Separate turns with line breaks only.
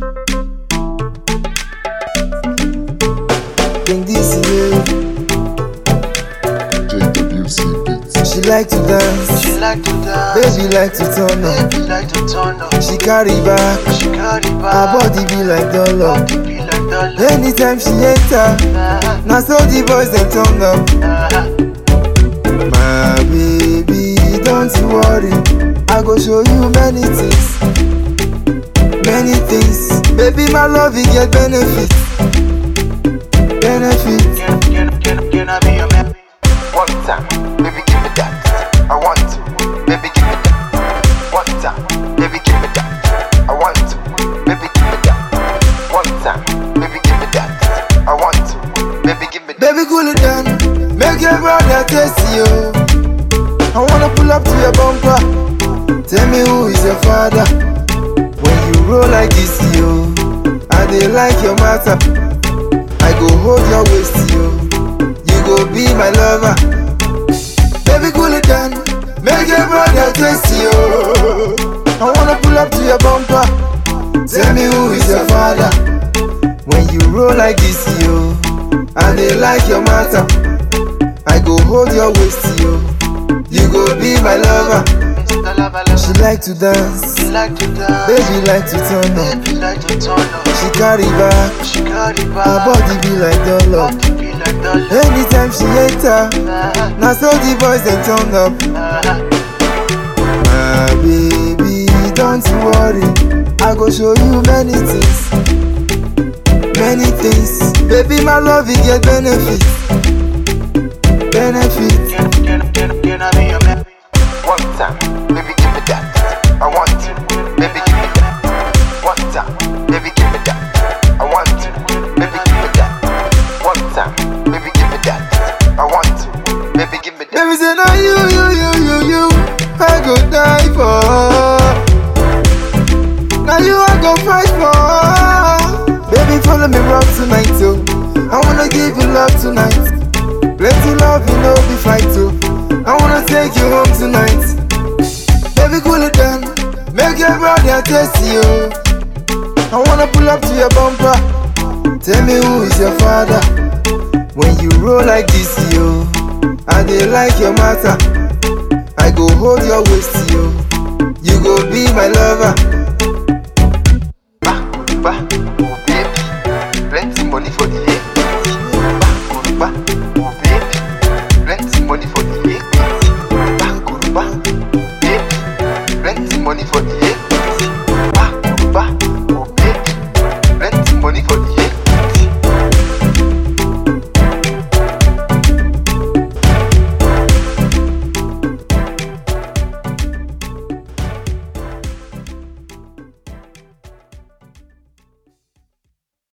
Bring this way.
JWC Beats.
She like to dance,
She like to dance,
baby like to turn up.
baby like to turn up.
She carry back,
She carry
her
back,
body be like dollar.
body be like dollar.
Anytime she enter,
Uh-huh,
now so the boys them turn up.
uh-huh.
My baby, don't you worry. I go show you many things. Many things. Baby, my love, it get benefit. Benefit.
Can, can, can, can I be your man?
One time, baby, give me that. I want to, baby, give me that. One time, baby, give me that. I want to, baby, give me that. One time, baby, give me that. I want to, baby, give me that.
Baby, cool it down. Make your brother taste you. I wanna pull up to your bumper. Tell me who is your father. When you roll like this, yo. I dey like your matter. I go hold your waist, yo. You go be my lover. Baby, cool it down. Make your brother taste you. I wanna pull up to your bumper. Tell me who is your father. When you roll like this, yo. I dey like your matter. I go hold your waist, yo. You go be my lover.
It's the lava, lava.
She like to dance,
She like to dance,
baby like to turn up.
baby like to turn up.
She carry back,
She carry
her
back,
body be like dollar.
body be like dollar.
Anytime she enter,
Uh-huh,
now so the boys them turn up.
uh-huh.
My baby, don't you worry. I go show you many things, many things. Baby, my love it get benefit, benefit.
Can, can, can, can I be your man?
One time, baby, give me that. I want to, baby, give me that. One time, baby, give me that. I want to, baby, give me that. One time, baby, give me that. I want to, baby, give me that.
Baby say no you, you, you, you, you I go die for Now you I go fight for Baby follow me rock tonight oh I wanna give you love tonight Plenty love you know be fight oh I wanna take you home tonight Baby cool it down Make your brother taste you I wanna pull up to your bumper Tell me who is your father when you roll like this, yo, I dey like your matter. I go hold your waist, yo. You go be my lover.